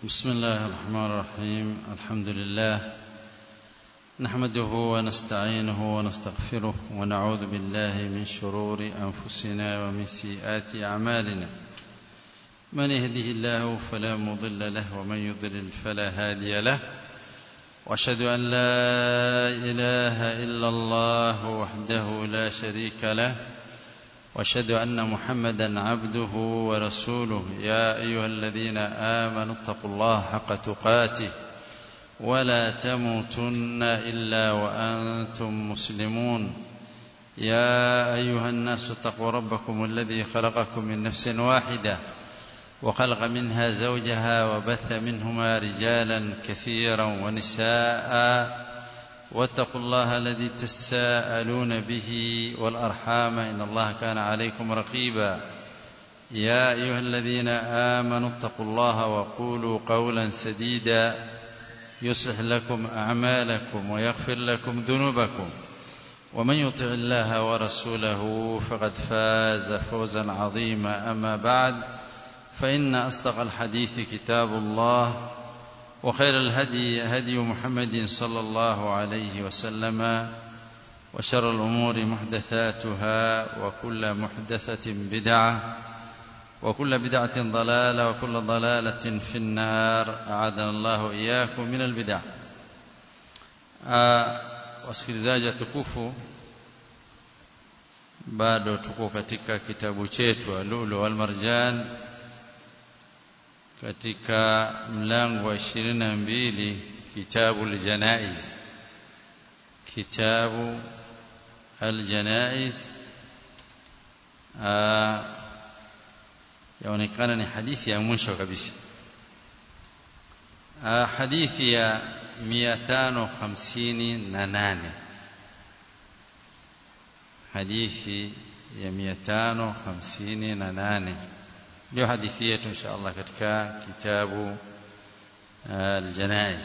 بسم الله الرحمن الرحيم الحمد لله نحمده ونستعينه ونستغفره ونعوذ بالله من شرور أنفسنا ومن سيئات أعمالنا من يهده الله فلا مضل له ومن يضلل فلا هادي له واشهد أن لا إله إلا الله وحده لا شريك له واشهد أن محمدا عبده ورسوله يا أيها الذين آمنوا اتقوا الله حق تقاته ولا تموتن إلا وأنتم مسلمون يا أيها الناس اتقوا ربكم الذي خلقكم من نفس واحدة وخلق منها زوجها وبث منهما رجالا كثيرا ونساء واتقوا الله الذي تساءلون به والأرحام إن الله كان عليكم رقيبا يا أيها الذين آمنوا اتقوا الله وقولوا قولا سديدا يصلح لكم أعمالكم ويغفر لكم ذنوبكم ومن يطع الله ورسوله فقد فاز فوزا عظيما أما بعد فإن أصدق الحديث كتاب الله وخير الهدي هدي محمد صلى الله عليه وسلم وشر الأمور محدثاتها وكل محدثة بدعة وكل بدعة ضلالة وكل ضلالة في النار أعاذنا الله إياكم من البدع wasikilizaji tukufu bado tuko katika kitabu chetu Lulu wal Marjan katika mlango wa ishirini na mbili kitabu aljanaiz kitabu aljanaiz yaonekana ni hadithi ya mwisho kabisa hadithi ya mia tano hamsini na nane hadithi ya mia tano hamsini na nane ndio hadithi yetu insha Allah katika kitabu الجنائز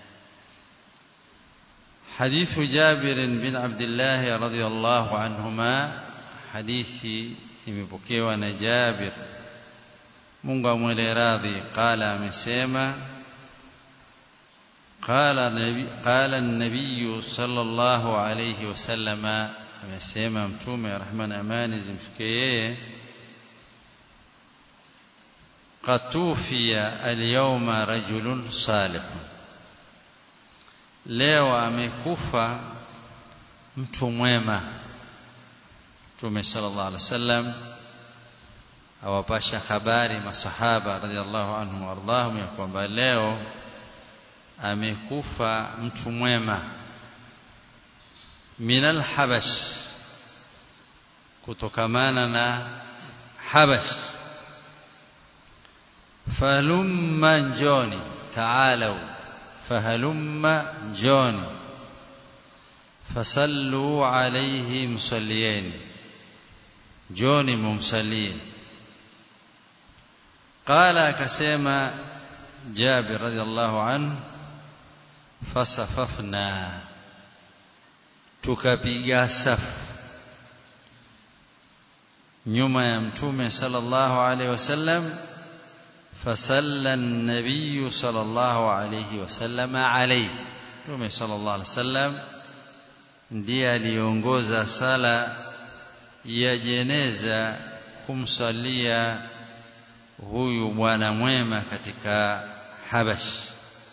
حديث جابر بن عبد الله رضي الله عنهما حديث imepokewa na Jabir Mungu amwele radhi qala amesema qala nabi qala an-nabiy sallallahu alayhi wasallama amesema mtume rahman amani zimfikie yeye قد توفي اليوم رجل صالح leo amekufa mtu mwema Mtume sallallahu alaihi wasallam awapasha habari masahaba radhiallahu anhum wardahum ya kwamba leo amekufa mtu mwema minal habash kutokamana na habash فهلم جوني تعالوا فهلم جوني فصلوا عليه مصليين جوني ممصلين قال كسيما جابر رضي الله عنه فصففنا tukapiga safu nyuma ya mtume sallallahu alaihi wasallam فصلى النبي صلى الله عليه وسلم عليه Mtume صلى الله عليه وسلم ndiye aliongoza sala ya jeneza kumsalia huyu bwana mwema katika Habash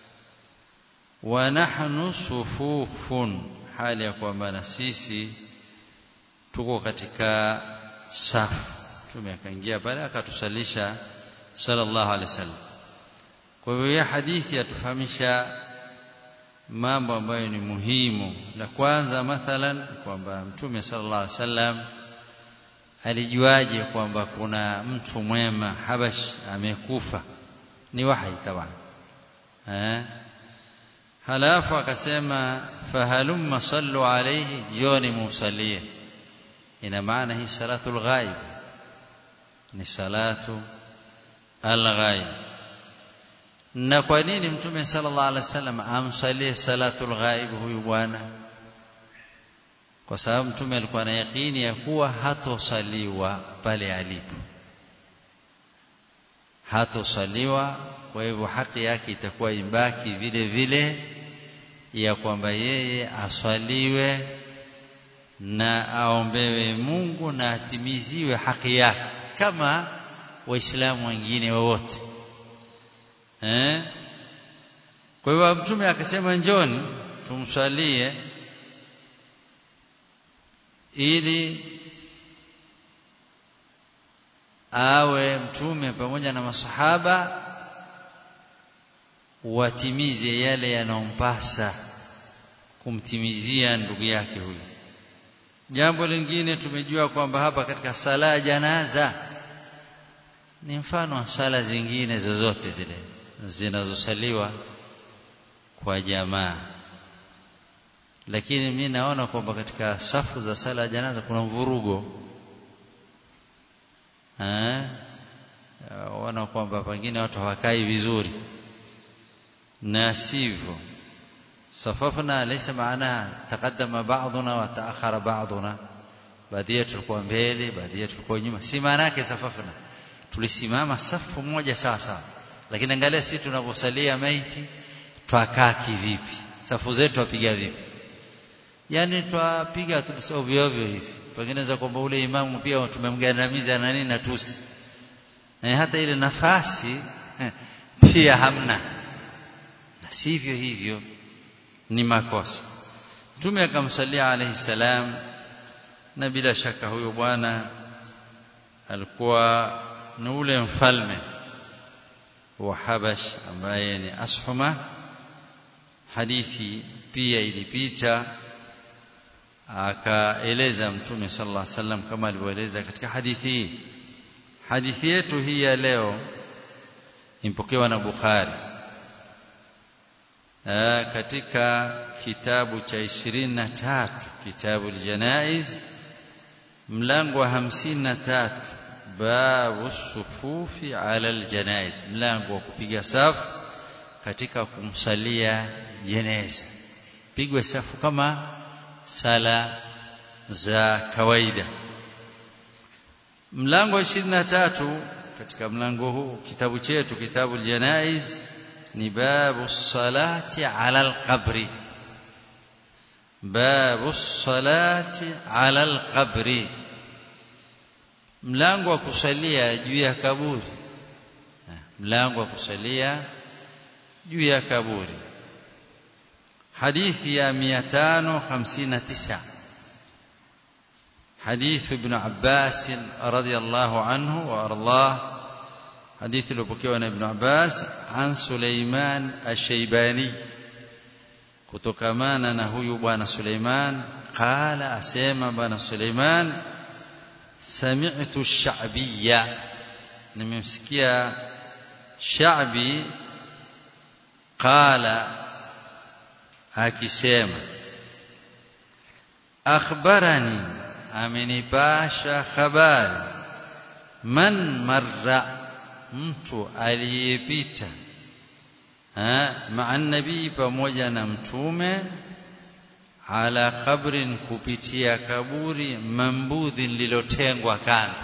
wa nahnu sufufun hali ya kwamba na sisi tuko katika safu Mtume akaingia pale akatusalisha sallallahu alaihi wasallam kwa hivyo hii hadithi yatufahamisha mambo ambayo ni muhimu la kwanza mathalan kwamba mtume sallallahu alaihi wasallam alijuaje kwamba kuna mtu mwema habash amekufa ni wahi tabana eh halafu akasema fahalumma sallu alayhi jioni musallie ina maana hii salatul ghaib ni salatu al-ghaib na kwa nini mtume sallallahu alaihi wasallam amsalie salatul ghaib huyu bwana kwa sababu mtume alikuwa na yakini ya kuwa hatosaliwa pale alipo hatosaliwa kwa hivyo haki yake itakuwa ibaki vile vile ya kwamba yeye aswaliwe na aombewe Mungu na atimiziwe haki yake kama waislamu wengine wowote eh kwa hivyo mtume akasema njoni tumswalie ili awe mtume pamoja na masahaba watimize yale yanayompasa kumtimizia ndugu yake huyu jambo lingine tumejua kwamba hapa katika sala ya janaza ni mfano wa sala zingine zozote zile zinazosaliwa kwa jamaa lakini mi naona kwamba katika safu za sala ya janaza kuna mvurugo eh wana kwamba pengine watu hawakai vizuri na sivyo صففنا ليس معناها تقدم بعضنا وتأخر بعضنا baadhi yetu tulikuwa mbele baadhi yetu tulikuwa nyuma si maana yake safafna tulisimama safu moja sawa sawa lakini angalia sisi tunavyosalia maiti twakaa kivipi safu zetu twapiga vipi yani twapiga tu ovyo ovyo hivi pengine za kwamba ule imamu pia tumemgandamiza na nini na tusi na hata ile nafasi pia hamna na sivyo hivyo ni makosa mtume akamsalia alayhi salam na bila shaka huyo bwana alikuwa ni ule mfalme wa Habash ambaye ni Ashuma hadithi pia ilipita akaeleza mtume sallallahu alaihi wasallam kama alivyoeleza katika hadithi hii hadithi yetu hii ya leo impokewa na Bukhari katika kitabu cha 23 kitabu aljanaiz mlango wa 53 babu sufufi ala aljanaiz mlango wa kupiga safu katika kumsalia jeneza pigwe safu kama sala za kawaida mlango wa 23 katika mlango huu kitabu chetu kitabu aljanaiz ni babu salati ala alqabri babu salati ala alqabri mlango wa kusalia juu ya kaburi mlango wa kusalia juu ya kaburi hadithi ya 559 حديث ابن عباس رضي الله عنه وارضاه حديث البكي عن ابن عباس عن سليمان الشيباني kutokamana na huyu bwana Suleiman qala asema bwana Suleiman sami'tu ash-sha'biyya nimemsikia sha'bi qala akisema akhbarani amenipasha habari man marra mtu aliyepita maa nabii pamoja na mtume ala kabrin kupitia kaburi mambudhi lilotengwa kando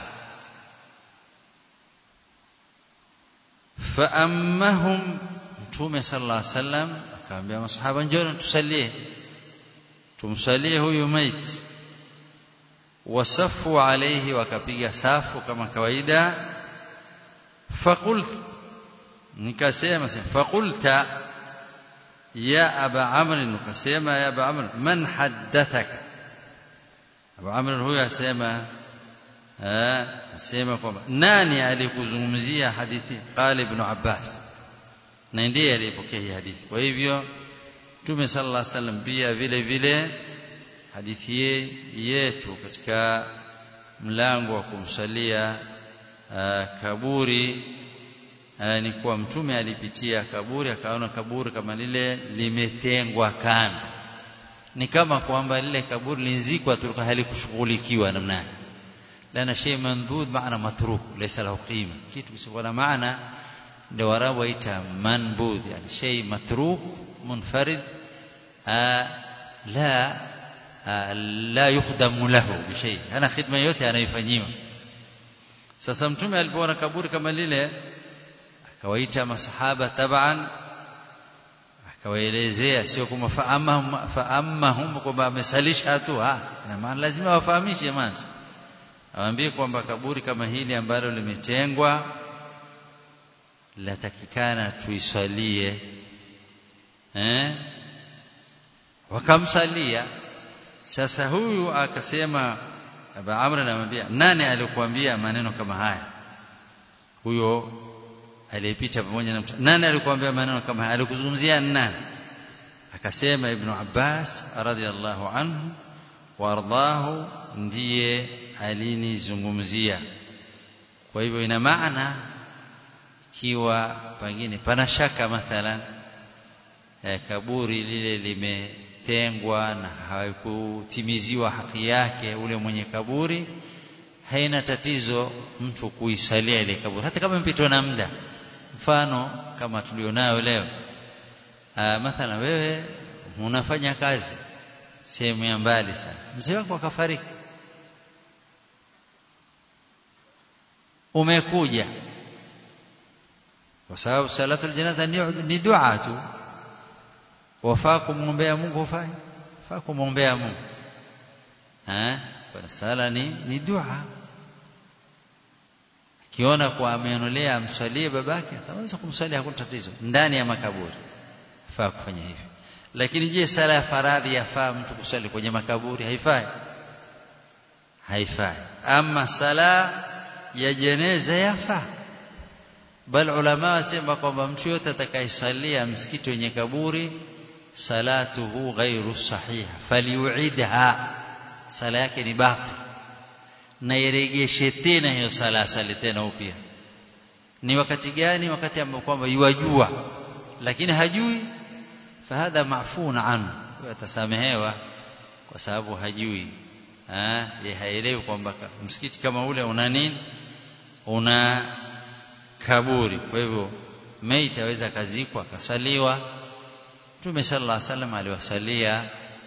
faammahum mtume sallallahu alaihi wasallam akamwambia masahaba njoo tusalie tumsalie huyu maiti wasafu alayhi wakapiga safu kama kawaida فقلت nikasema faqulta ya aba amr nikasema ya aba amr man haddathaka aba amr huyo asema eh asema kwamba nani alikuzungumzia hadithi qala ibn abbas na ndiye aliyepokea hii hadithi kwa hivyo Mtume sallallahu alaihi wasallam pia vile vile hadithi yetu katika mlango wa kumsalia Uh, kaburi uh, ni kuwa mtume alipitia kaburi akaona kaburi kama lile limetengwa kando ni kama kwamba lile kaburi linzikwa tu halikushughulikiwa namna lana shay mandhud maana matruk laysa lahu qima kitu kisichokuwa na maana ndio warabu waita manbudh yani shay matruk munfarid uh, la la yukhdamu lahu bishay ana khidma yote anayofanyiwa sasa mtume alipoona kaburi kama lile akawaita masahaba taban akawaelezea sio kama faamahum faamahum kwamba amesalisha tu ah na maana lazima wafahamishe mwanzo awaambie kwamba kaburi kama hili ambalo limetengwa latakikana tuiswalie eh wakamsalia sasa huyu akasema Aba Amr anamwambia nani alikuambia maneno kama haya huyo aliyepita pamoja na mtu nani alikuambia maneno kama haya alikuzungumzia nani akasema ibn Abbas radhiallahu anhu wardahu ndiye alinizungumzia kwa hivyo ina maana kiwa pengine pana shaka mathalan eh, kaburi lile limetengwa na haikutimiziwa haki yake ule mwenye kaburi haina tatizo mtu kuisalia ile kaburi hata kama mpitwa na muda mfano kama tulionayo leo Aa, mathalan wewe unafanya kazi sehemu ya mbali sana mzee wako akafariki umekuja kwa sababu salatul janaza ni, ni dua tu wafaa kumwombea Mungu hufai faa kumwombea Mungu eh kwa sala ni ni dua kiona kwa amenolea amswalie babake ataweza kumswalia hakuna tatizo ndani ya makaburi faa kufanya hivyo lakini je sala ya faradhi yafaa mtu kusali kwenye makaburi haifai haifai ama sala ya jeneza yafaa bal ulama wasema kwamba mtu yote atakayesalia msikiti wenye kaburi salatuhu ghairu sahiha faliuidha sala yake ni batil na iregeshe tena hiyo sala asali tena upya ni wakati gani wakati ambao kwamba yuwajua lakini hajui fahadha mafun anhu atasamehewa kwa sababu hajui eh haelewi kwamba msikiti kama ule una nini una kaburi kwa hivyo maiti aweza kazikwa akasaliwa Mtume sallallahu alaihi wasallam aliwasalia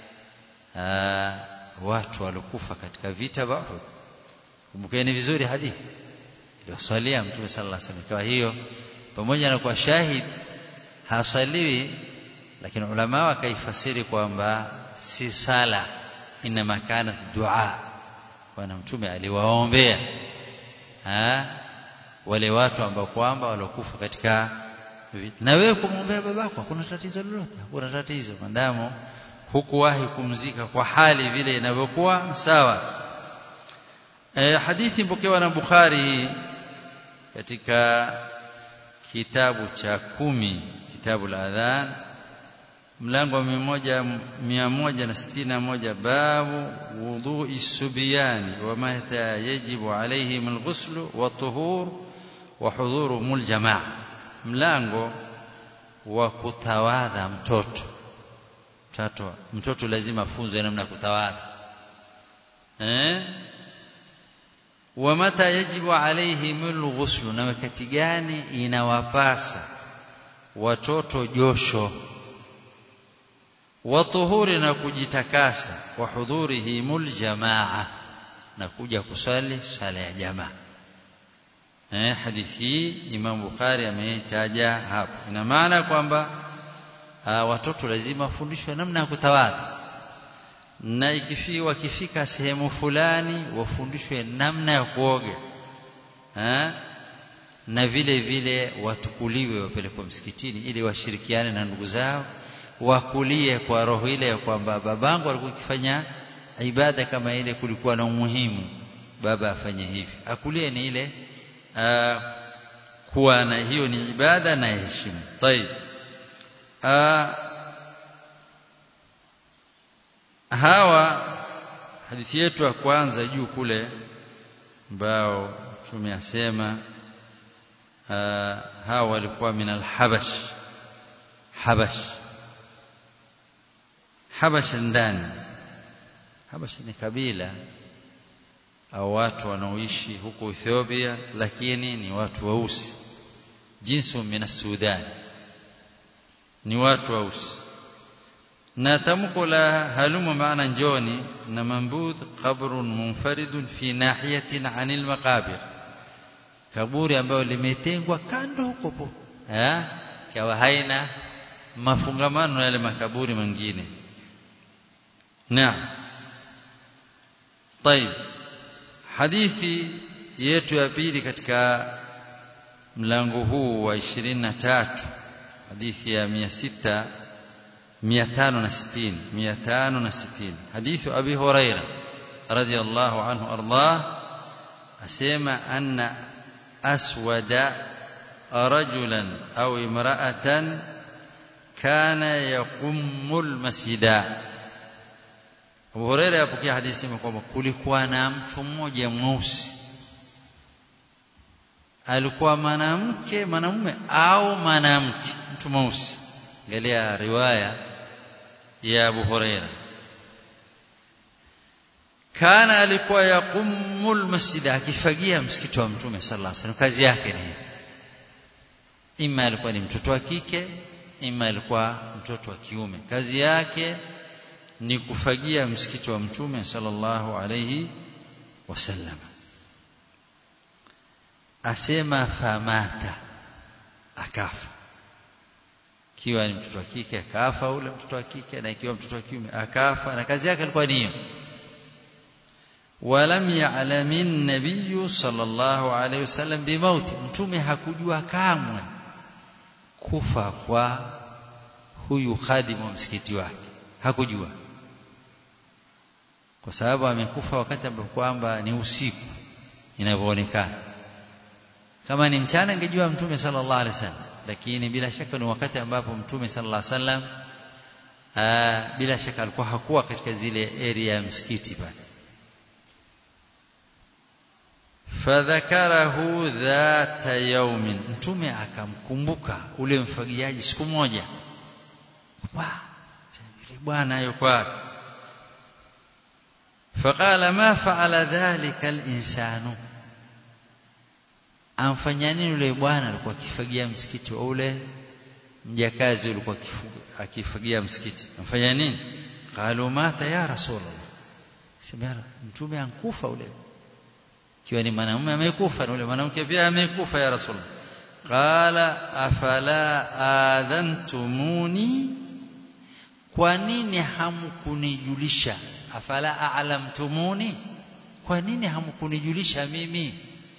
watu waliokufa katika vita vya Uhud kumbukeni vizuri hadithi aliwasalia Mtume sallallahu alaihi wasallam kwa hiyo pamoja na kwa shahid hasaliwi lakini ulama wakaifasiri kwamba si sala inma kana dua kwa mtume aliwaombea wale watu ambao kwamba waliokufa katika na wewe kumwombea babako hakuna tatizo lolote hakuna tatizo maadamu hukuwahi kumzika kwa hali vile inavyokuwa sawa e, hadithi mpokewa na Bukhari katika kitabu cha kumi kitabu la adhan mlango wa mia moja na sitini na moja babu wudhui subiyani wa mata yajibu alaihim alghuslu wa tuhur wa hudhuruhum aljamaa mlango wa kutawadha mtoto mtoto mtoto lazima afunzwe namna ya kutawadha eh wa mata yajibu alaihim alghuslu na wakati gani inawapasa watoto josho watuhuri na kujitakasa wa hudhurihimul jamaa na kuja kusali sala ya jamaa eh hadithi hii Imam Bukhari ameitaja hapo ina maana kwamba watoto lazima wafundishwe namna ya kutawadha na ikifi wakifika sehemu fulani wafundishwe namna ya kuoga eh na vile vile watukuliwe wapelekwe msikitini ili washirikiane na ndugu zao wakulie kwa roho ile ya kwamba babangu alikuwa akifanya ibada kama ile kulikuwa na umuhimu baba afanye hivi akulie ni ile uh, kuwa na hiyo ni ibada na heshima طيب uh, hawa hadithi yetu ya kwanza juu kule ambao tumeyasema uh, hawa walikuwa min al-habash habash habash ndani habash ni kabila au watu wanaoishi huko Ethiopia lakini ni watu weusi jinsu min Sudan ni watu weusi na tamko la halumu maana njoni na mambudh qabrun munfaridun fi nahiyatin anil maqabir kaburi ambayo limetengwa kando huko eh ikawa haina mafungamano na yale makaburi mengine naam طيب hadithi yetu ya pili katika mlango huu wa 23 hadithi ya 600 560 560 hadithi abi huraira radiyallahu anhu ardah asema anna aswada rajulan au imra'atan kana yaqumul masjida Abu Huraira yapokea hadithi kwamba kulikuwa na mtu mmoja mweusi alikuwa mwanamke mwanamume au mwanamke mtu mweusi angalia riwaya ya Abu Huraira kana alikuwa yaqumul masjid akifagia msikiti wa mtume sallallahu alaihi wasallam kazi yake ni ima alikuwa ni mtoto wa kike ima alikuwa mtoto wa kiume kazi yake ni kufagia msikiti wa mtume sallallahu alayhi wasallam asema famata akafa ikiwa ni mtoto wa kike akafa ule mtoto wa kike na ikiwa mtoto wa kiume akafa na kazi yake ilikuwa ni hiyo walam ya'lamin nabiyyu sallallahu alayhi wasallam bimauti mtume hakujua kamwe kufa kwa huyu khadimu wa msikiti wake hakujua kwa sababu amekufa wakati ambapo kwamba ni usiku inavyoonekana kama ni mchana angejua mtume sallallahu alaihi wasallam lakini bila shaka ni wakati ambapo mtume sallallahu alaihi wasallam bila shaka alikuwa hakuwa katika zile area ya msikiti pale fadhakarahu dhata yaumin mtume akamkumbuka ule mfagiaji siku moja wa yule bwana yuko wapi faqala ma fa'ala dhalika al-insanu amfanya nini yule bwana alikuwa akifagia msikiti wa ule mjakazi ulikuwa akifagia msikiti amfanya nini qalu mata ya rasulullah sema mtume ankufa ule ikiwa ni mwanamume amekufa na ule mwanamke pia amekufa ya rasul qala afala adhantumuni kwa nini hamkunijulisha afala a'lamtumuni kwa nini hamkunijulisha mimi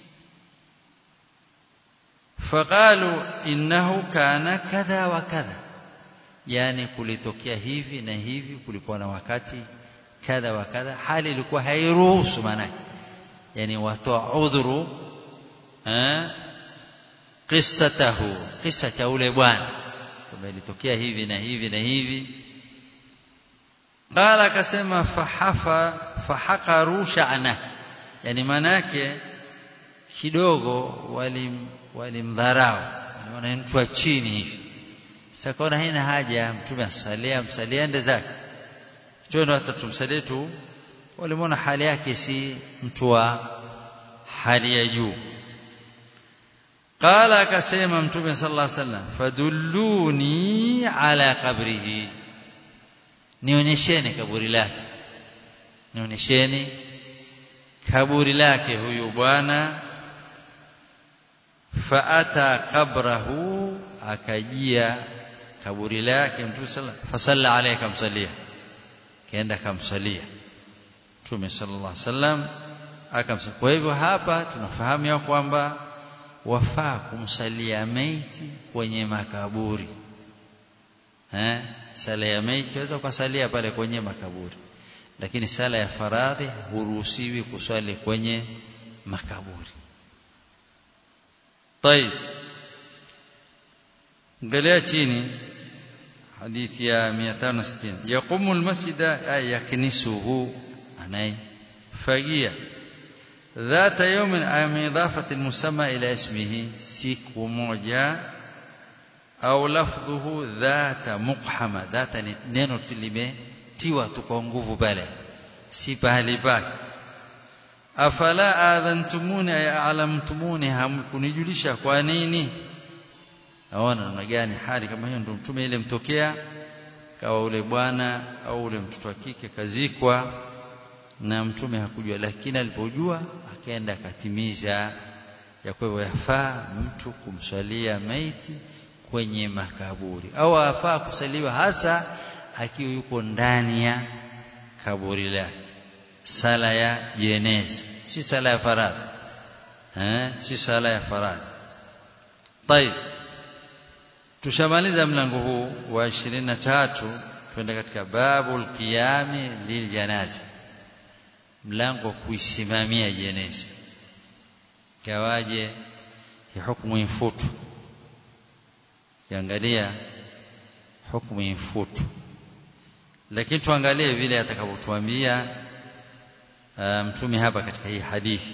faqalu innahu kana kadha wa kadha yani kulitokea hivi na hivi kulikuwa na wakati kadha wa kadha hali ilikuwa hairuhusu maana yani watoa udhuru eh qissatahu kisa cha ule bwana kwamba ilitokea hivi na hivi na hivi qala akasema fahafa fahaqaru sha'na yani manake kidogo walim walimdharau waliona mtu wa chini hivi sasa kaona haina haja mtume asalia msalia ende zake twende hata tumsalie tu walimwona hali yake si mtu wa hali ya juu qala akasema mtume sallallahu alaihi wasallam fadulluni ala qabrihi nionyesheni kaburi lake nionyesheni kaburi lake huyu bwana faata qabrahu akajia kaburi lake mtume sallallahu fasalla alayhi kamsalia kaenda kamsalia mtume sallallahu alaihi wasallam akamsalia kwa hivyo hapa tunafahamu ya kwamba wafaa kumsalia maiti kwenye makaburi eh sala ya maiti waweza kusalia pale kwenye makaburi lakini sala ya faradhi huruhusiwi kuswali kwenye makaburi طيب angalia chini hadithi ya 560 yaqumu almasjida ay yaknisuhu anaifagia ذات يوم أم إضافة المسمى إلى اسمه سيك موجة أو لفظه ذات مقحمة ذات neno limetiwa tu kwa nguvu pale si pahali pake afala adhantumuni ay a'lamtumuni hamkunijulisha kwa nini naona namna gani hali kama hiyo ndio mtume ile mtokea kawa ule bwana au ule mtoto wa kike kazikwa na mtume hakujua lakini alipojua akaenda akatimiza ya kwa hivyo yafaa mtu kumswalia maiti kwenye makaburi au afaa kusaliwa hasa akiwa yuko ndani ya kaburi lake sala ya jeneza si sala ya faradhi eh si sala ya faradhi طيب tushamaliza mlango huu wa 23 twende katika babul qiyami liljanaza mlango kuisimamia jeneza kawaje hukumu infutu kiangalia hukumu infutu lakini tuangalie vile atakavyotuambia mtume hapa katika hii hadithi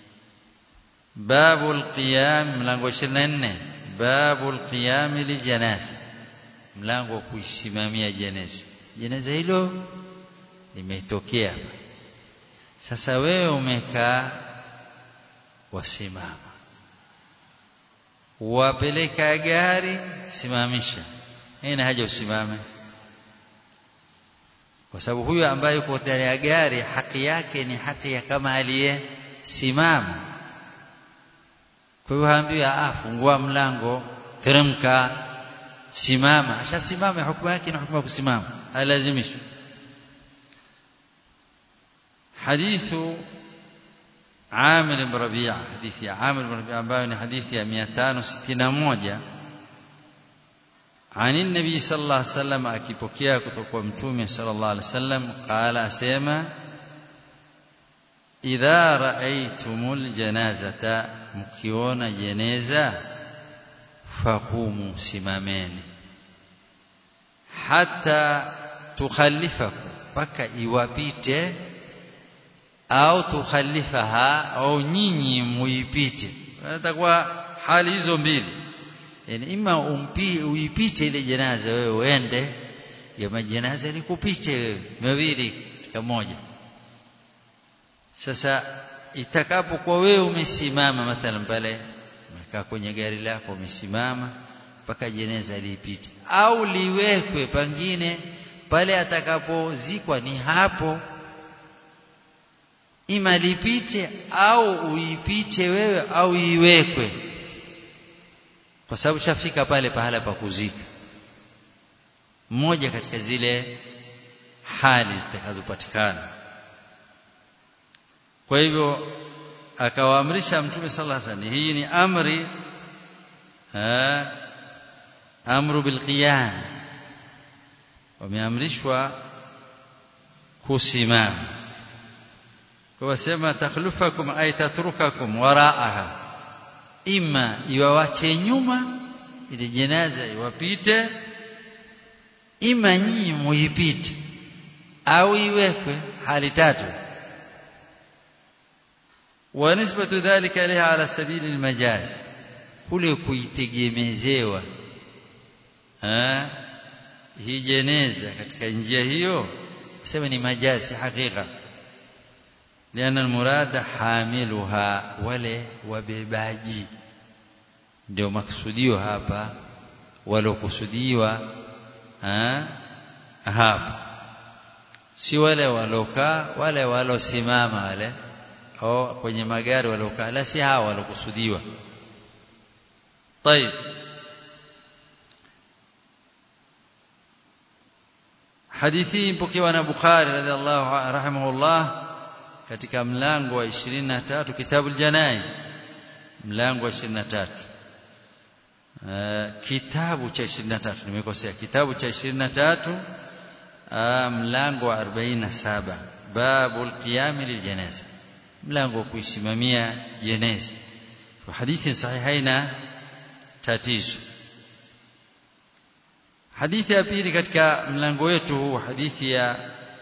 babul qiyam mlango 24 babul qiyam lijanaza mlango wa kuisimamia jeneza jeneza hilo limetokea sasa wewe umekaa wasimama wapeleka gari simamisha haina haja usimame kwa sababu huyo ambaye yuko ndani ya gari haki yake ni haki ya kama aliyesimama kwa hiyo haambiwa ah fungua mlango teremka simama ashasimama hukumu yake ni hukumu ya kusimama halazimishwi hadithu عامر بن ربيعة حديث عامر بن ربيعة ambayo حديث 561 عن النبي صلى الله عليه وسلم akipokea kutoka kwa mtume صلى الله عليه وسلم قال asema idha raaitumul janazata mkiona jeneza faqumu simameni hata tukhallifakum mpaka iwapite au tukhalifaha au nyinyi muipite atakuwa hali hizo mbili yani ima umpi uipite ile janaza wewe uende ya majanaza likupite wewe mawili katika moja sasa itakapokuwa wewe umesimama mathalan pale umekaa kwenye gari lako umesimama mpaka jeneza lipite au liwekwe pangine pale atakapozikwa ni hapo ima lipite au uipite wewe au iwekwe kwa sababu shafika pale pahala pa kuzika mmoja katika zile hali zitakazopatikana kwa hivyo akawaamrisha mtume sallallahu alaihi wasallam hii ni amri ha, amru bilqiyam wameamrishwa kusimama wasema takhlufakum ay tatrukakum waraaha ima iwawache nyuma ile jenaza iwapite ima nyinyi muipite au iwekwe hali tatu wa nisbatu dhalika liha ala sabili almajaz kule kuitegemezewa hii jeneza katika njia hiyo sema ni majazi hakika لأن المراد حاملها wale wabebaji ndio maksudio hapa walokusudiwa hapa si wale walokaa wale walosimama wale au kwenye magari walokaa la si hawa walokusudiwa طيب hadithi mpokewa na Bukhari radhiallahu rahimahullah katika mlango wa 23 kitabu janaiz mlango wa 23 uh, kitabu cha 23 nimekosea kitabu cha 23 uh, mlango wa 47 babul qiyam liljanaza mlango wa kuisimamia jeneza kwa hadithi sahihaina tatizo hadithi ya pili katika mlango wetu huu hadithi ya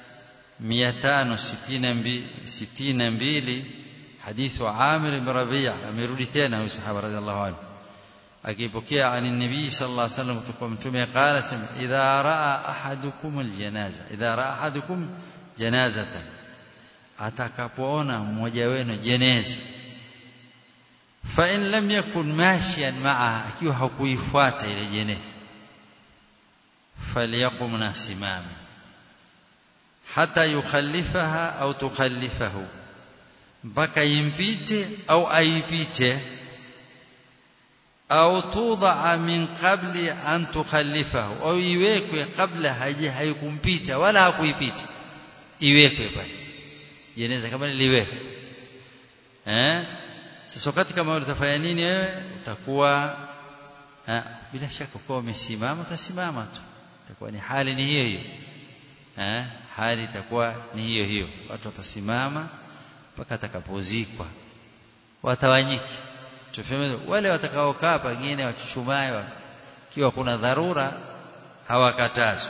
562 hadithu Amir ibn Rabi' amerudi tena huyu sahaba radhiallahu anhu akipokea ani nabii sallallahu alaihi wasallam kutoka mtume qala sema idha raa ahadukum aljanaza idha raa ahadukum janazatan atakapoona mmoja wenu jeneza fa in lam yakun mashiyan ma'a akiwa hakuifuata ile jeneza falyaqum nasimama hata yukhallifaha au tukhallifahu mpaka impite au aipite au tudhaa min qabli an tukhallifahu au iwekwe kabla haja haikumpita wala hakuipita iwekwe pale jeneza kama liwekwe eh sasa wakati kama utafanya nini wewe utakuwa eh, bila shaka kwa umesimama utasimama tu itakuwa ni hali ni hiyo hiyo eh hali itakuwa ni hiyo hiyo watu watasimama mpaka atakapozikwa watawanyiki tufeme wale watakaokaa pengine wachuchumae kiwa kuna dharura hawakatazwi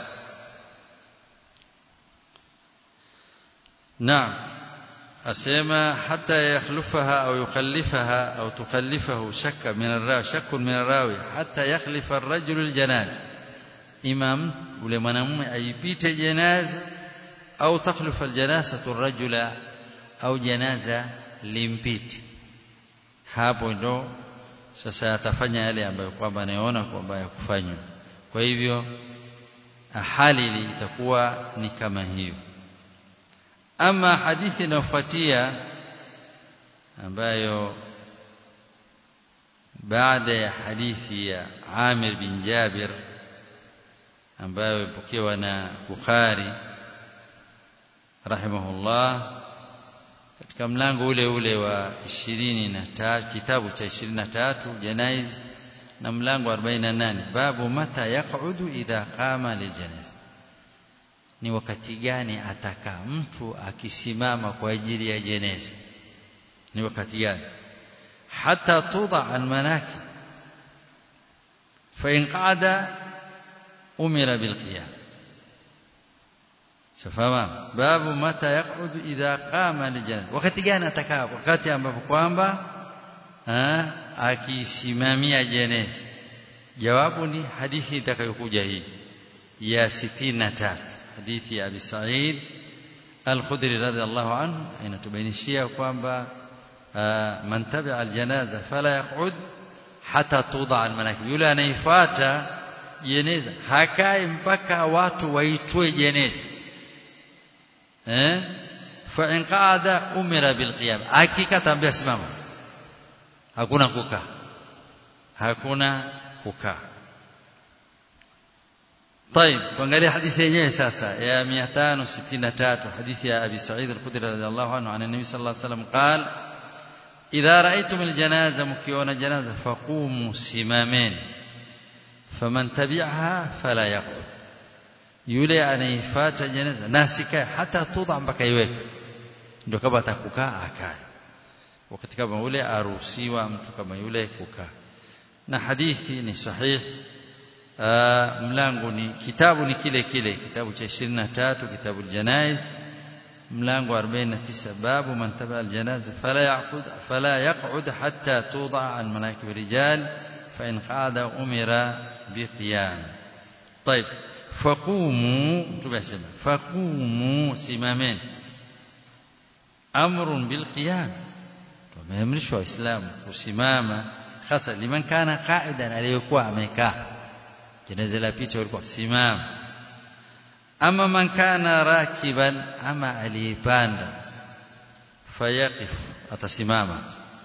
naam asema hata yakhlufaha au yukhallifaha au tukhallifahu shakka min arrawi shakkun min arrawi hata yakhlifa ar-rajulu al-janaza imam ule mwanamume aipite janaza au takhlufa al-janazatu ar-rajula au janaza limpite hapo ndo sasa atafanya yale ambayo kwamba anaona kwamba ya kufanywa kwa hivyo hali itakuwa ni kama hiyo ama hadithi inayofuatia ambayo baada ya hadithi ya Amir bin Jabir ambayo ipokewa na Bukhari rahimahullah katika mlango ule ule wa 23 kitabu cha 23 janaiz na mlango wa 48 babu mata yaqudu idha qama liljanaza ni wakati gani ataka mtu akisimama kwa ajili ya jeneza ni wakati gani hata tuda almanaki fa in qada umira bilqiyam safama babu mata yaqudu idha qama lijana wakati gani atakaa wakati ambapo kwamba akisimamia jeneza jawabu ni hadithi itakayokuja hii ya 63 hadithi ya Abi Sa'id Al-Khudri radhiallahu anhu inatubainishia kwamba man tabi'a al-janaza fala yaq'ud hata tuda al-manakib yule anaifuata jeneza hakai mpaka watu waitwe jeneza eh fa in qa'ada umira bil qiyam hakika tambia simama hakuna kukaa hakuna kukaa طيب tuangalie hadithi yenyewe sasa ya 563 hadithi ya Abi Sa'id al-Khudri radhiyallahu anhu an Nabii sallallahu alayhi wasallam قال إذا رأيتم الجنازة مكيون جنازة فقوموا سمامين فمن تبعها فلا يقعد yule anaifuata jeneza na sikae hata tudha mpaka iweke ndio kama atakukaa akae wakati kama ule aruhusiwa mtu kama yule kukaa na hadithi ni sahihi mlango ni kitabu ni kile kile kitabu cha 23 kitabu janaiz mlango 49 babu man taba aljanaza fala yaqud fala yaq'ud hatta tuda an manakib rijal fa in qada umira biqiyam طيب فقوموا تبسم فقوموا سمامين امر بالقيام tumeamrishwa waislamu kusimama hasa liman kana qa'idan aliyokuwa amekaa jeneza la picha walikuwa simama ama man kana rakiban ama aliyepanda fayaqif atasimama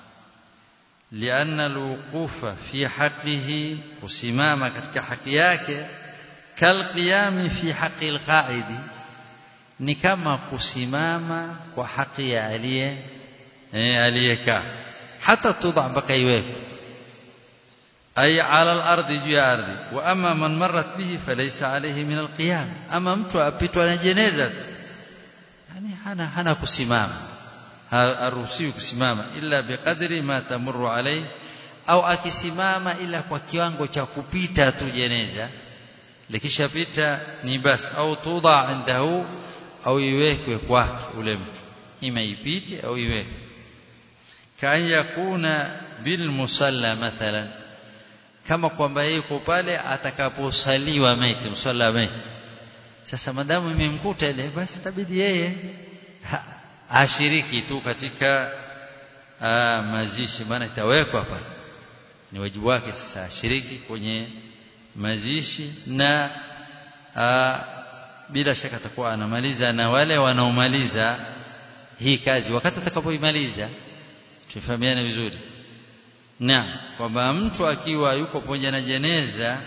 لأن الوقوف في حقه kusimama katika haki yake kalqiyami fi haqqi alqa'idi ni kama kusimama kwa haki ya aliye eh aliyekaa hata tudha mpaka iweke ay ala al-ardi juu ya ardhi wa amma man marrat bihi falaysa alayhi min al-qiyam ama mtu apitwa na jeneza yani hana hana kusimama haruhusiwi kusimama illa biqadri ma tamurru alayhi au akisimama ila kwa kiwango cha kupita tu jeneza likishapita ni basi au tudha indahu au iwekwe kwake ule mtu ima ipite au iwekwe kan yakuna bil musalla mathalan kama kwamba yuko pale atakaposaliwa maiti msalla maiti sasa madamu imemkuta ile basi tabidi yeye ashiriki tu katika aa, mazishi maana itawekwa pale ni wajibu wake sasa ashiriki kwenye mazishi na aa, bila shaka atakuwa anamaliza na wale wanaomaliza hii kazi wakati atakapoimaliza tufahamiane vizuri na kwamba mtu akiwa yuko pamoja na jeneza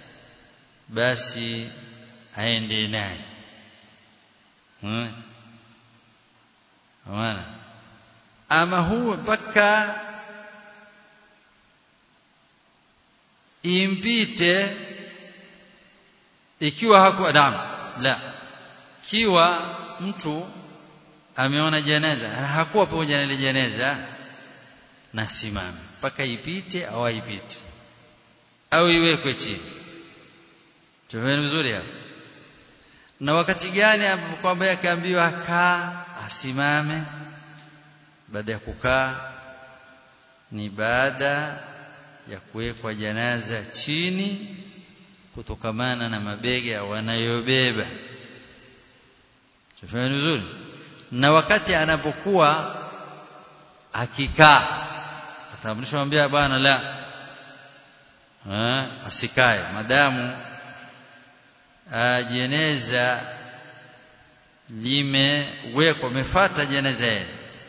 basi aende naye hmm? Amana. ama huu mpaka impite ikiwa hakuwa damu la kiwa mtu ameona jeneza hakuwa pamoja na ile jeneza na simame mpaka ipite au haipite au iwekwe chini tumeona vizuri hapo na wakati gani ambapo kwamba akaambiwa kaa asimame baada ya kukaa ni baada ya kuwekwa janaza chini kutokamana na mabega wanayobeba tumeona vizuri na wakati anapokuwa akikaa atamrisha mwambia bwana la ha, asikae madamu jeneza limewekwa mefata jeneza yeye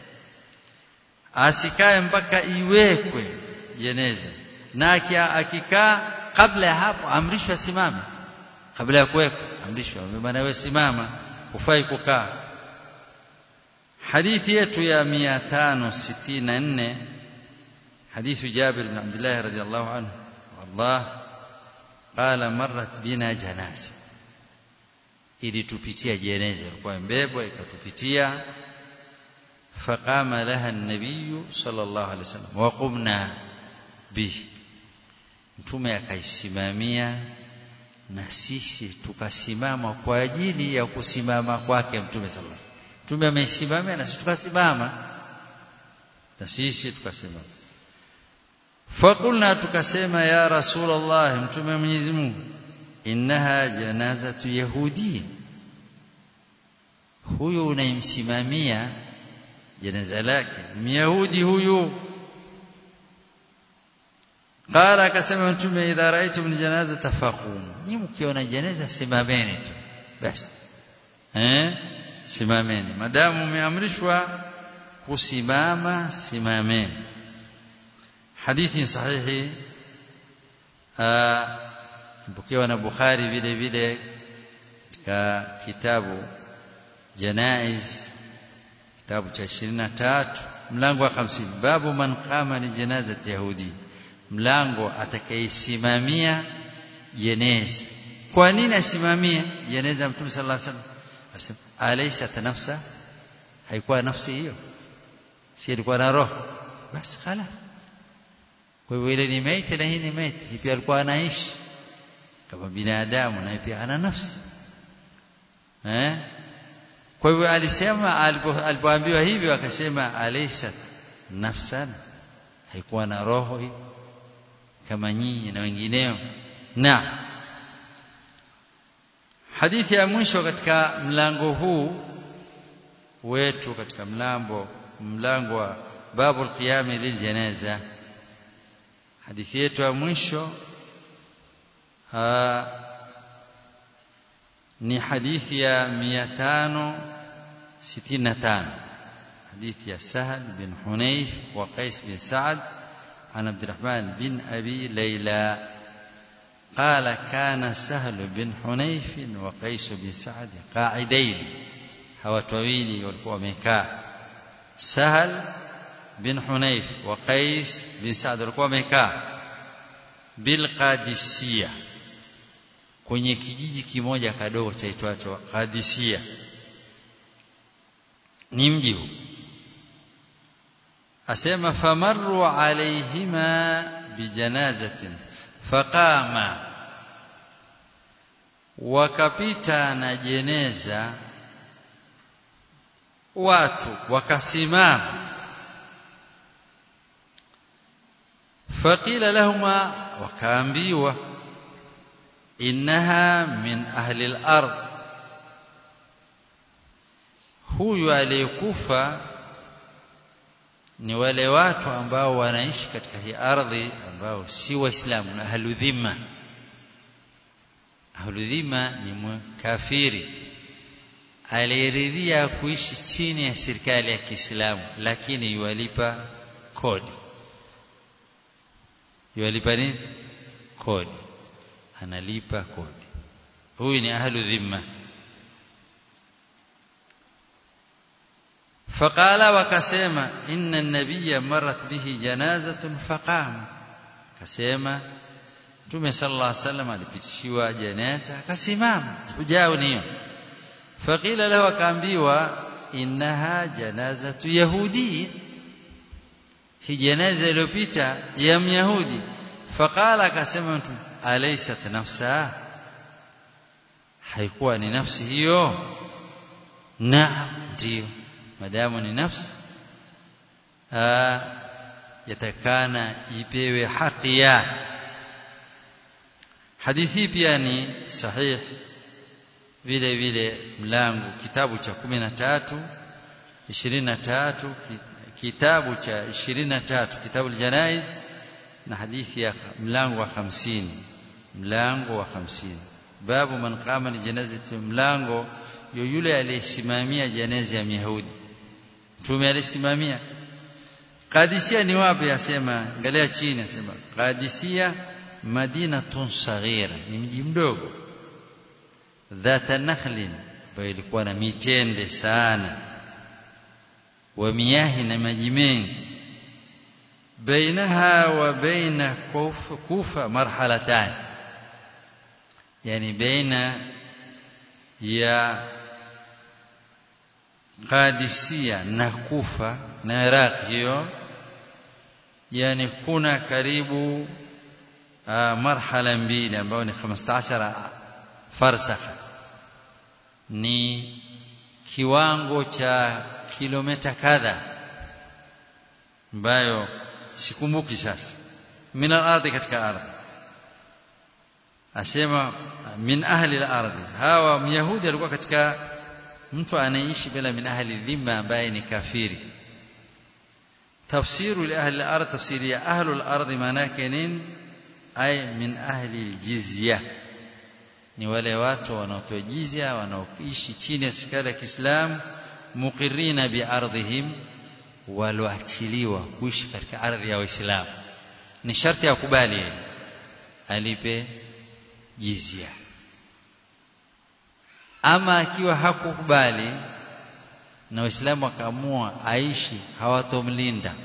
asikae mpaka iwekwe jeneza na akikaa kabla ya hapo amrishwa simame kabla ya kuwekwa amrishwa maana wewe simama ufai kukaa hadithi yetu ya 564 حديث جابر بن عبد الله رضي الله عنه والله قال مرت بنا جنازه ilitupitia jeneza ilikuwa mbebwa ikatupitia faqama laha an-nabiy sallallahu alaihi wasallam wa qumna bihi mtume akaisimamia na sisi tukasimama kwa ajili ya kusimama kwake mtume sallallahu alaihi wasallam mtume amesimamia na sisi tukasimama na sisi tukasimama fakulna tukasema ya rasulullah mtume mwenyezi Mungu innaha janazatu yahudi huyu unayemsimamia janaza lake myahudi huyu qala akasema mtume idha raaitum janaza tafaqum ni mkiona janaza simameni tu basi eh simameni madamu umeamrishwa kusimama simameni hadithi sahihi mpokewa na Bukhari vile vile katika kitabu Janaiz kitabu cha 23 mlango wa 50 babu man qama li janazati yahudi mlango atakayesimamia jeneza kwa nini asimamie jeneza mtume sallallahu alaihi wasallam asema alaysa nafsa haikuwa nafsi hiyo si ilikuwa na roho basi خلاص kwa hivyo ile ni maiti na hii ni maiti pia alikuwa anaishi kama binadamu na pia ana nafsi eh kwa hivyo alisema alipoambiwa hivyo akasema alaysa nafsan haikuwa na roho hii kama nyinyi na wengineo na hadithi ya mwisho katika mlango huu wetu katika mlango mlango wa babul qiyam liljanaza hadithi yetu ya mwisho ni hadithi ya 565 hadithi ya Sahal bin Hunayf wa Qais bin Sa'ad عن عبد الرحمن بن أبي ليلى قال كان سهل بن حنيف وقيس بن سعد قاعدين هواتويني والقوة ميكا سهل بن حنيف وقيس بن سعد والقوة ميكا بالقادسية kwenye kijiji kimoja kadogo chaitwacho Qadisia ni mji huu asema famarru alaihima bijanazatin faqama wakapita na jeneza watu wakasimama faqila lahuma wakaambiwa innaha min ahli al-ard huyu aliyekufa ni wale watu ambao wanaishi katika hii ardhi ambao si waislamu na ahludhima ahludhima ni kafiri aliyeridhia kuishi chini ya serikali ya Kiislamu lakini yualipa kodi yualipa nini kodi analipa kodi huyu ni ahlu dhimma فقال وكسما إن النبي مرت به جنازة فقام كسما Mtume sallallahu alaihi wasallam alipitishiwa janaza akasimama ujao niyo faqila lahu akaambiwa innaha janazatu yahudi hi janaza iliyopita ya myahudi faqala akasema mtu alaysat nafsa haikuwa ni nafsi hiyo naam ndio madamu ni nafsi yatakana ipewe haki yake hadithi pia ni sahih vile vile mlango kitabu cha 13 23 kitabu cha 23 kitabu aljanaiz na hadithi ya mlango wa 50 mlango wa 50 babu man qama li janazati mlango yule aliyesimamia janaza ya Myahudi mtume alisimamia Qadisia ni wapi asema angalia chini asema Qadisia madinatun saghira ni mji mdogo dhata nakhlin ambayo ilikuwa na mitende sana wa miyahi na maji mengi bainaha wa baina kufa marhalatan yani baina ya Qadisia na Kufa na Iraq hiyo yani kuna karibu uh, marhala mbili ambayo ni 15 farsakha ni kiwango cha kilomita kadha ambayo sikumbuki sasa min al-ardhi katika ardhi asema min ahli al-ardhi hawa myahudi alikuwa katika mtu anaishi bila min ahli dhimma ambaye ni kafiri tafsiru li ahli al-ardh tafsiri ya ahli al-ardh maana yake nini ay min ahli al-jizya ni wale watu wanaotoa jizya wanaoishi chini ya serikali ya Kiislamu muqirrina bi ardhihim walioachiliwa kuishi katika ardhi ya Waislamu ni sharti ya kubali alipe jizya ama akiwa hakukubali na waislamu wakaamua aishi hawatomlinda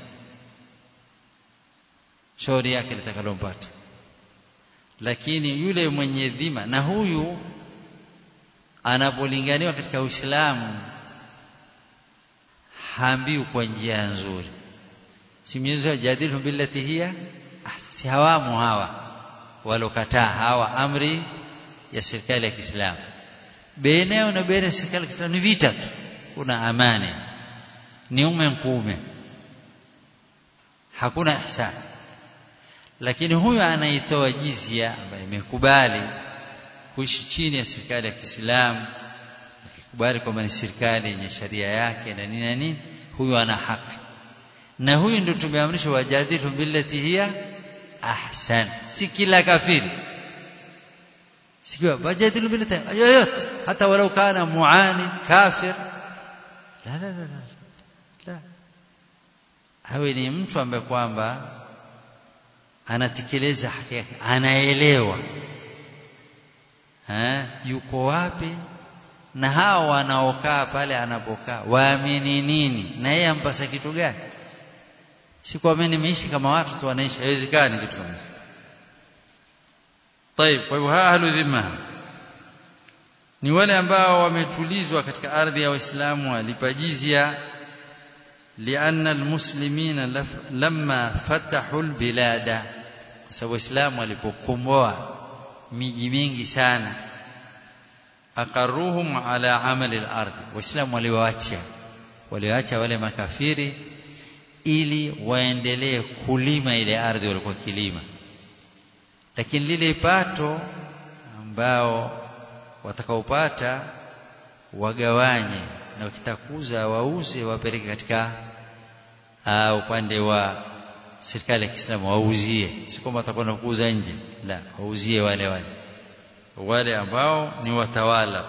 shauri yake litakalompata lakini yule mwenye dhima na huyu anapolinganiwa katika Uislamu haambiwi kwa njia nzuri si mwenyezo jadilu billati hiya si hawamu hawa walokataa hawa amri ya serikali ya Kiislamu baina yao na baina ya serikali ya Kiislamu ni vita tu kuna amani ni ume mkuume hakuna ihsan lakini huyu anaitoa jizia ambaye imekubali kuishi chini ya serikali ya Kiislamu akikubali kwamba ni serikali yenye sharia yake na nini na nini huyu ana haki na huyu ndio tumeamrishwa wajadilhum billati hiya ahsan si kila kafiri sikiwa wajadilhum billati yoyote hata walau kana muani kafir la la la la la hawe ni mtu ambaye kwamba anatekeleza haki yake anaelewa ha? yuko wapi na hao wanaokaa pale anapokaa waamini nini na yeye ampasa kitu gani si kwa mimi nimeishi kama watu tu wanaishi haiwezekani kitu kama hicho طيب kwa hivyo ahlu dhimma ni wale ambao wametulizwa katika ardhi ya waislamu walipa jizya لأن المسلمين لما فتحوا البلاد kwa sababu waislamu walipokomboa miji mingi sana aqarruhum ala amali al-ardh waislamu waliwaacha waliwaacha wale makafiri ili waendelee kulima ile ardhi walikuwa kilima lakini lile pato ambao watakaopata wagawanye na wakitakuza wauze wapeleke katika uh, upande wa serikali ya Kiislamu wauzie si kwamba watakwenda kuuza nje la wauzie wale wale wale ambao ni watawala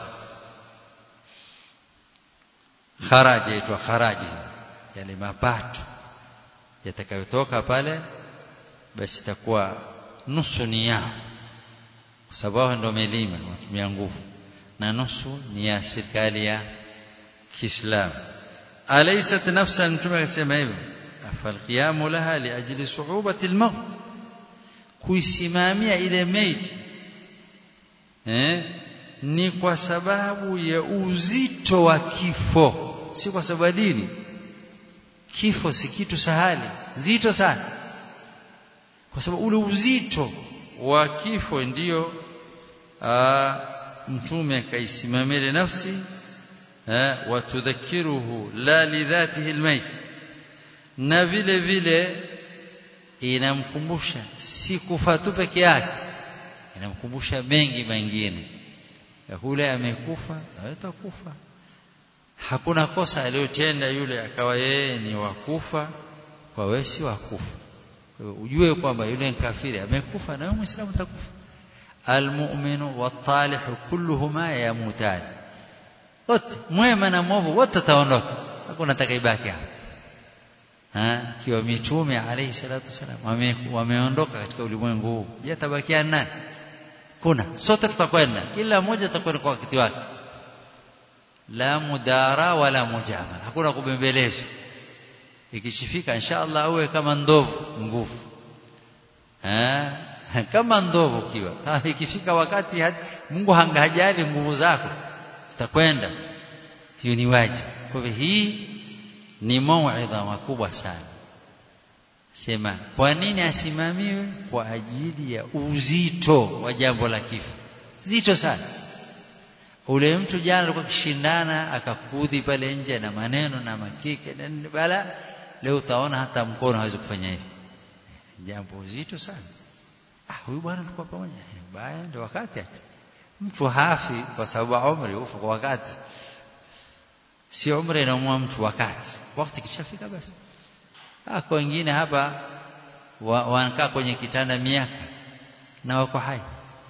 kharaji yaitwa kharaji yale mapato yatakayotoka pale basi itakuwa nusu ni yao kwa sababu ndio melima watumia nguvu na nusu ni ya serikali ya Kiislamu alaysat nafsan mtume akasema hivyo falqiyamu laha liajli su'ubati almaut kuisimamia ile maiti eh ni kwa sababu ya uzito wa kifo si kwa sababu dini kifo si kitu sahali zito sana kwa sababu ule uzito wa kifo ndiyo mtume kaisimamia nafsi watudhakiruhu la lidhatihi almayt na vile vile inamkumbusha si kufa tu peke yake inamkumbusha mengi mengine yule amekufa na atakufa hakuna kosa aliyotenda yule akawa yeye ni wakufa kwa wewe si wakufa ujue kwamba yule kafiri amekufa na wewe muislamu utakufa almu'minu wat-talihu kulluhuma yamutan wote mwema na mwovu wote wataondoka hakuna atakayebaki hapa ha kiwa mitume alayhi salatu wasalam wameondoka katika ulimwengu huu je tabakia nani kuna sote tutakwenda kila mmoja atakwenda kwa wakati wake la mudara wala mujamala hakuna kubembelezwa ikishifika inshallah awe kama ndovu nguvu eh kama ndovu kiwa ikifika wakati Mungu hangajali nguvu zako utakwenda hiyo ni wajibu kwa hivyo hii ni mauidha makubwa sana sema kwa nini asimamiwe kwa ajili ya uzito wa jambo la kifo zito sana ule mtu jana alikuwa kishindana akakudhi pale nje na maneno na makike na bala leo utaona hata mkono hawezi kufanya hivi jambo zito sana ah huyu bwana alikuwa pamoja baya ndio wakati ati mtu hafi kwa sababu umri ufa kwa wakati si umri inaumwa mtu wakati wakati kishafika basi ah kwa wengine hapa wanakaa kwenye kitanda miaka na wako hai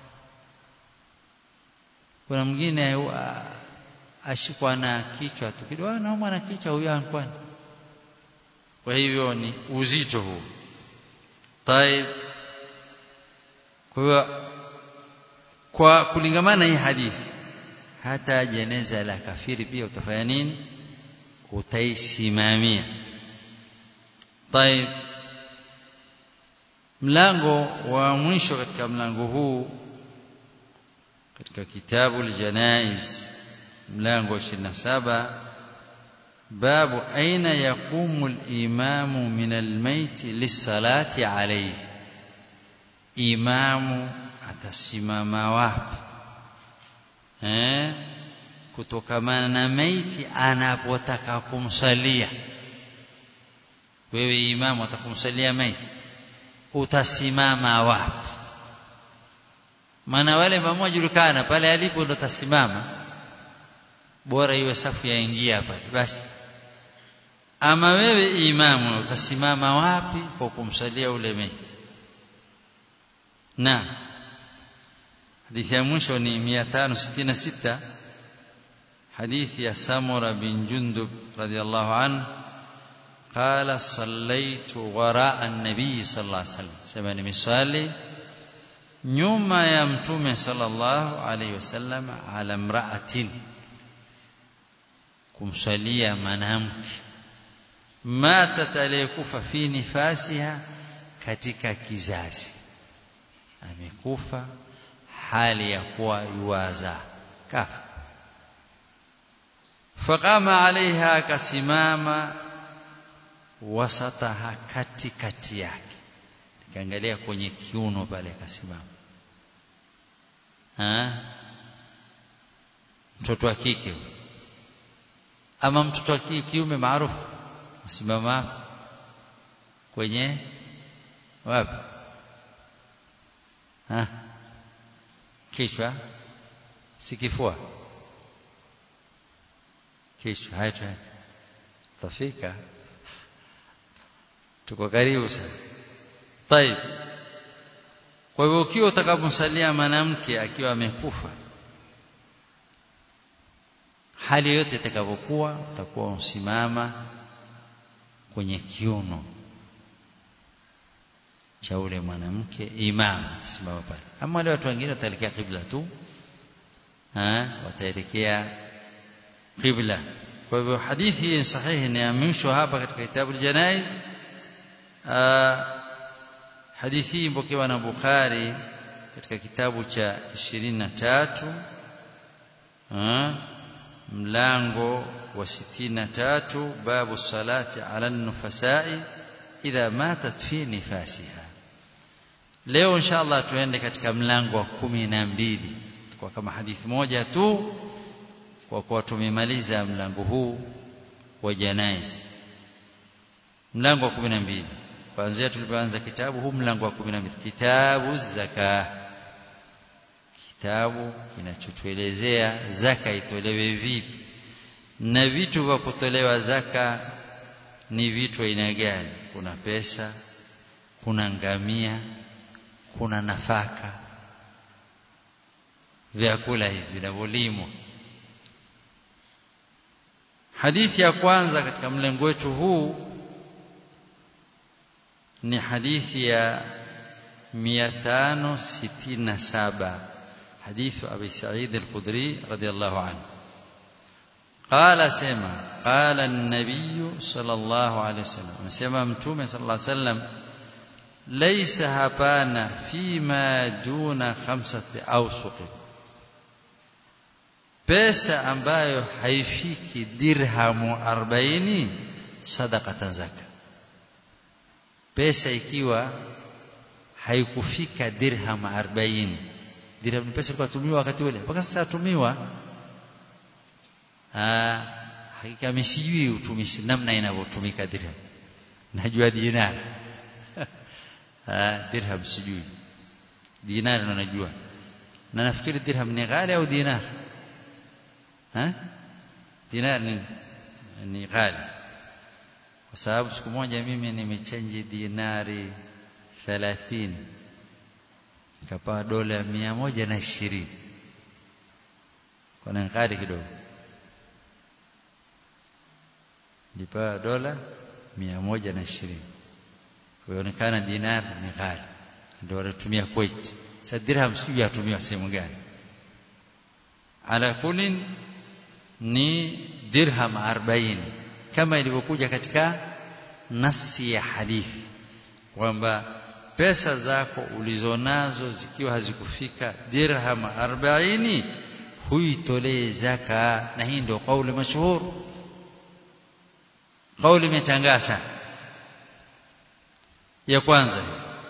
kuna mwingine ashikwa na kichwa tu kidogo anaumwa na kichwa huyo ankwani kwa hivyo ni uzito huu طيب kwa kwa kulingamana hii hadithi hata jeneza la kafiri pia utafanya nini utaisimamia طيب mlango wa mwisho katika mlango huu katika kitabu al-janaiz mlango 27 babu aina yaqumu al-imamu min al-mayt lis-salati alayhi imamu atasimama wapi eh kutokamana na maiti anapotaka kumsalia wewe imamu atakumsalia maiti utasimama wapi maana wale mmoja julikana pale alipo ndo tasimama bora iwe safu yaingia pale basi ama wewe imamu utasimama wapi kwa kumsalia ule maiti na hadithi ya mwisho ni 566 hadithi ya Samura bin Jundub radiyallahu anhu قال صليت وراء النبي صلى الله عليه وسلم سمع nimeswali nyuma ya mtume sallallahu alayhi wasallam ala imra'atin kumsalia mwanamke matat aliyekufa fi nifasiha katika kizazi amekufa hali ya kuwa yuwaza kafa faqama alaiha akasimama wasataha katikati yake nikaangalia kwenye kiuno pale akasimama mtoto wa kike ama mtoto wa kiume maarufu simama kwenye wapi ha kichwa si kifua kichwa haya tafika tuko karibu sana طيب kwa hivyo ukiwa utakapomsalia mwanamke akiwa amekufa hali yote itakapokuwa utakuwa usimama kwenye kiuno cha ule mwanamke imam simama pale ama wale watu wengine wataelekea kibla tu ha wataelekea kibla kwa hivyo hadithi hii sahihi inaamishwa hapa katika kitabu al-janaiz hadithi hii mpokewa na Bukhari katika kitabu cha 23 mlango wa 63 babu salati ala nufasai idha matat fi nifasiha leo inshallah tuende katika mlango wa kumi na mbili kwa kama hadithi moja tu kwa kuwa tumemaliza mlango huu wa janaiz mlango wa kumi na mbili kuanzia tulipoanza kitabu huu mlango wa kumi na mbili kitabu zaka kitabu kinachotuelezea zaka itolewe vipi na vitu vya kutolewa zaka ni vitu aina gani kuna pesa kuna ngamia kuna nafaka vyakula hivi vinavyolimwa hadithi ya kwanza katika mlengo wetu huu ni hadithi ya 567 حديث أبي سعيد الخدري رضي الله عنه قال سما قال النبي صلى الله عليه وسلم سما متومه صلى الله عليه وسلم ليس هبانا فيما دون خمسة أوسق pesa ambayo haifiki dirhamu 40 sadaqatan zaka pesa ikiwa haikufika dirham 40 dirham ni pesa ilikuwa wakati ule mpaka sasa tumiwa ah hakika msijui utumishi namna inavyotumika dirham najua dinar ah dirham sijui dinar ndo najua na nafikiri dirham ni ghali au dinar ha dinar ni ni ghali kwa sababu siku moja mimi nimechange dinari 30 nikapewa dola mia moja na ishirini kuna ghali kidogo nilipewa dola mia moja na ishirini kuonekana dinar ni ghali ndio wanatumia Kuwait sasa dirham sijui yatumiwa sehemu gani ala kulin ni dirham 40 kama ilivyokuja katika nasi ya hadithi kwamba pesa zako ulizonazo zikiwa hazikufika dirham 40 huitolee zaka na hii ndio kauli mashuhur kauli imetangaza ya kwanza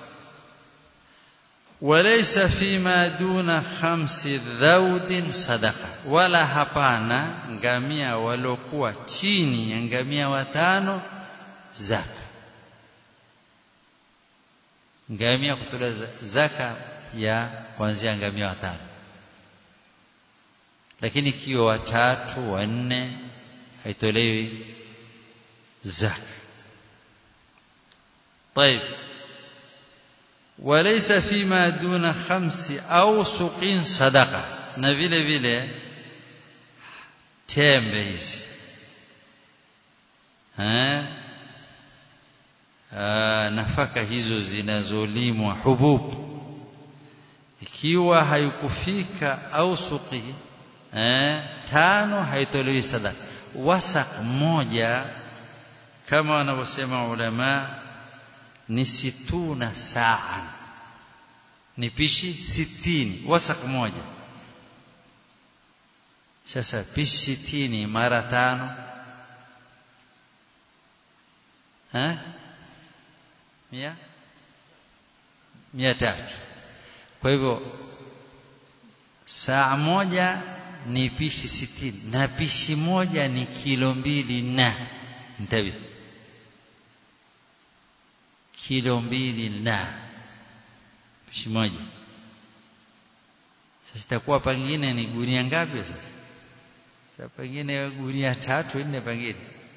وليس فيما دون خمس ذود صدقه ولا hapana ngamia walokuwa chini ya ngamia watano zaka ngamia kutoa zaka ya kuanzia ngamia watano lakini ikiwa watatu wanne haitolewi zaka طيب وليس فيما دون خمس أوسق صدقة na vile vile tembe hizi nafaka hizo zinazolimwa hubub ikiwa haikufika ausuqi eh, tano haitolewi sadaka wasak moja kama wanavyosema ulama ni situna saa ni pishi sitini wasak moja sasa pishi sitini mara tano ha? mia mia tatu kwa hivyo saa moja ni pishi sitini na pishi moja ni kilo mbili na ntabi kilo mbili na pishi moja sasa itakuwa pengine ni gunia ngapi sasa sasa pengine gunia tatu nne pengine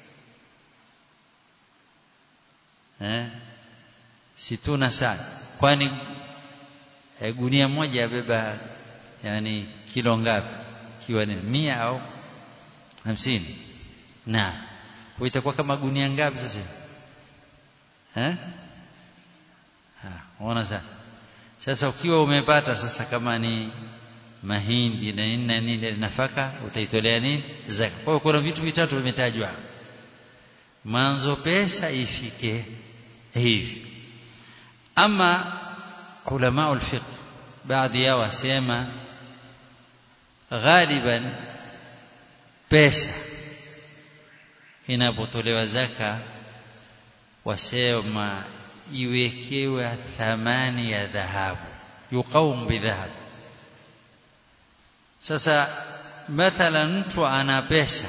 eh situna sana kwani eh, gunia moja yabeba yani kilo ngapi kiwa ni mia au hamsini na kwa itakuwa kama gunia ngapi sasa eh unaona sasa sasa ukiwa umepata sasa kama ni mahindi na nini na nini nafaka utaitolea nini zaka kwa hiyo kuna vitu vitatu vimetajwa mwanzo pesa ifike hivi ama ulama ulfiqh baadhi yao wasema ghaliban pesa inapotolewa zaka wasema iwekewe thamani ya dhahabu yuqawm bidhahab sasa mathalan mtu ana pesa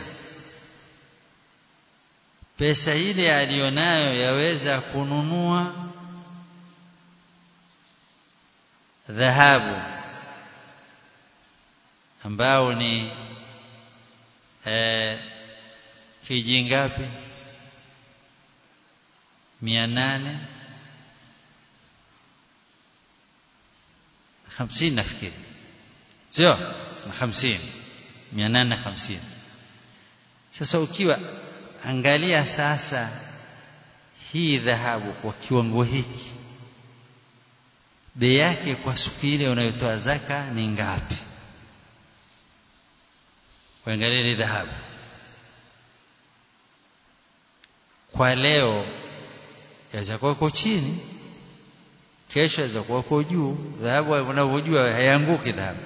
pesa ile aliyonayo yaweza kununua dhahabu ambao ni eh, kiji ngapi mia nane hamsini nafikiri sio na hamsini mia nane na hamsini sasa ukiwa angalia sasa hii dhahabu kwa kiwango hiki bei yake kwa siku ile unayotoa zaka ni ngapi uangalie ni dhahabu kwa leo yaweza kuwa iko chini kesho yaweza kuwa iko juu dhahabu unavyojua haianguki dhahabu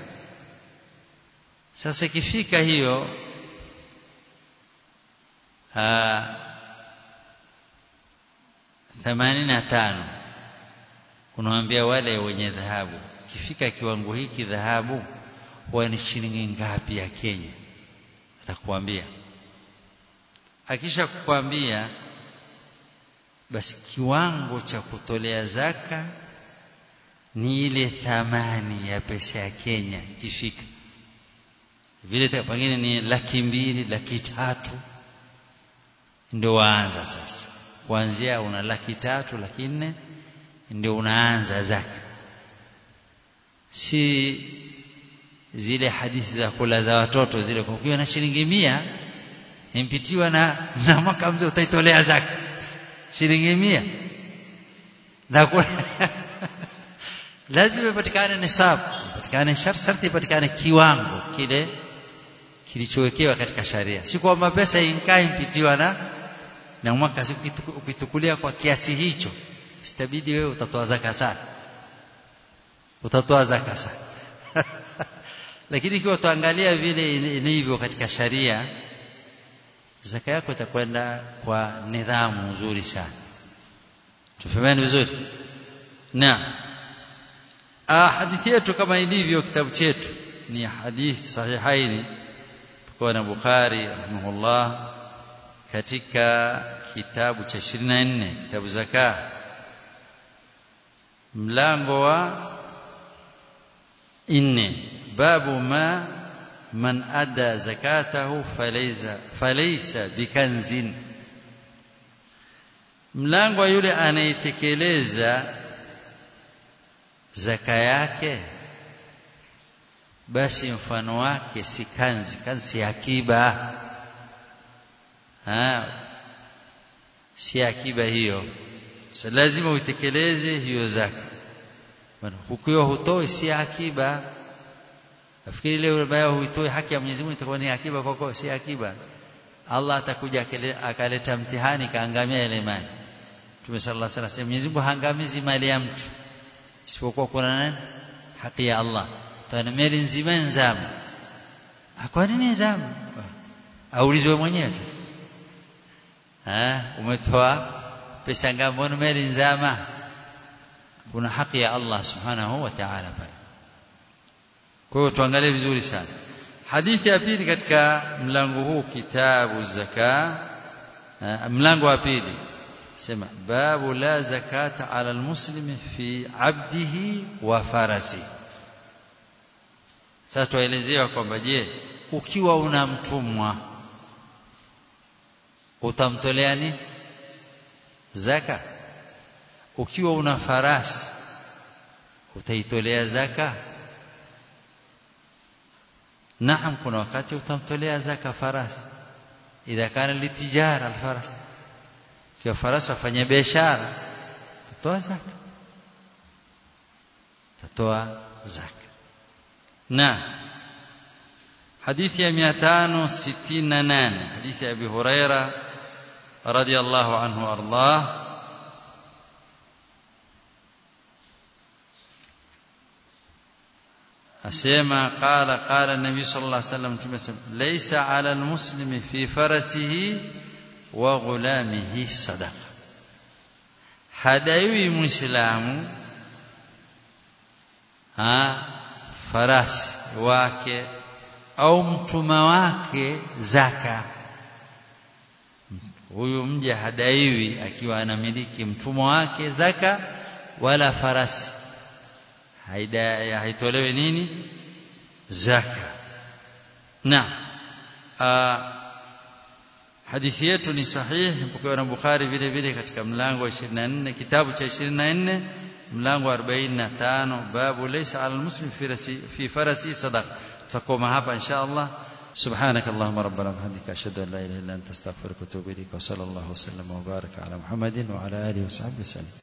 sasa ikifika hiyo themanini na tano unawambia wale wenye dhahabu ikifika kiwango hiki dhahabu huwa ni shilingi ngapi ya Kenya atakuambia akisha kukwambia basi kiwango cha kutolea zaka ni ile thamani ya pesa ya Kenya ikifika vile pengine ni laki mbili laki tatu ndio waanza sasa kuanzia una laki tatu laki nne ndio unaanza zaka si zile hadithi za kula za watoto zile kwa ukiwa na shilingi mia impitiwa na na mwaka mzee utaitolea zaka shilingi mia na kula lazima ipatikane nisabu ipatikane sharti ipatikane kiwango kile kilichowekewa katika sharia si kwamba pesa inkai impitiwa na na mwaka ukitukulia kwa kiasi hicho sitabidi wewe utatoa zaka sana utatoa zaka sana lakini ikiwa tuangalia vile ilivyo katika sharia zaka yako itakwenda kwa nidhamu nzuri sana tufahamiane vizuri na hadithi yetu kama ilivyo kitabu chetu ni hadithi sahihaini kwa na Bukhari rahimahullah katika kitabu cha 24 kitabu zaka mlango wa nne babu ma man ada zakatahu falaysa falaysa bikanzin mlango yule anayetekeleza zaka yake basi mfano wake si kanzi kanzi akiba ha si akiba hiyo so lazima uitekeleze hiyo zaka bwana ukiwa hutoi si akiba nafikiri leo baya huitoi haki ya Mwenyezi Mungu itakuwa ni akiba kwako si akiba Allah atakuja akaleta mtihani kaangamia ile mali Mtume sallallahu alaihi wasallam Mwenyezi Mungu haangamizi mali ya mtu isipokuwa kuna nani haki ya Allah tana mali nzima nzama kwa nini nzama aulizwe mwenyewe sasa ah umetoa pesa ngapi mbona mali nzama kuna haki ya Allah subhanahu wa ta'ala pale kwa hiyo tuangalie vizuri sana hadithi ya pili katika mlango huu kitabu zaka mlango wa pili sema babu la zakata ala almuslimi fi abdihi wa farasi sasa tuelezewa kwamba je ukiwa una mtumwa utamtolea nini zaka ukiwa una farasi utaitolea zaka naam kuna wakati utamtolea zaka farasi idha kana litijara alfaras kwa farasi afanye biashara tutoa zaka tatoa zaka na hadithi ya 568 hadithi ya Abi Huraira radiyallahu anhu ardah asema qala qala nabi sallallahu alaihi wasallam tumesema laysa ala almuslimi fi farasihi wa ghulamihi sadaqa hadaiwi muislamu ha farasi wake au mtuma wake zaka huyu mja hadaiwi akiwa anamiliki mtumwa wake zaka wala farasi haida haitolewi nini zaka na hadithi yetu ni sahihi mpokewa na Bukhari vile vile katika mlango wa 24 kitabu cha 24 mlango wa 45 babu laysa ala almuslim fi rasi fi farasi sadaqa takoma hapa insha Allah سبحانك اللهم ربنا وبحمدك أشهد أن لا إله إلا أنت أستغفرك وأتوب إليك وصلى الله وسلم وبارك على محمد وعلى آله وصحبه وسلم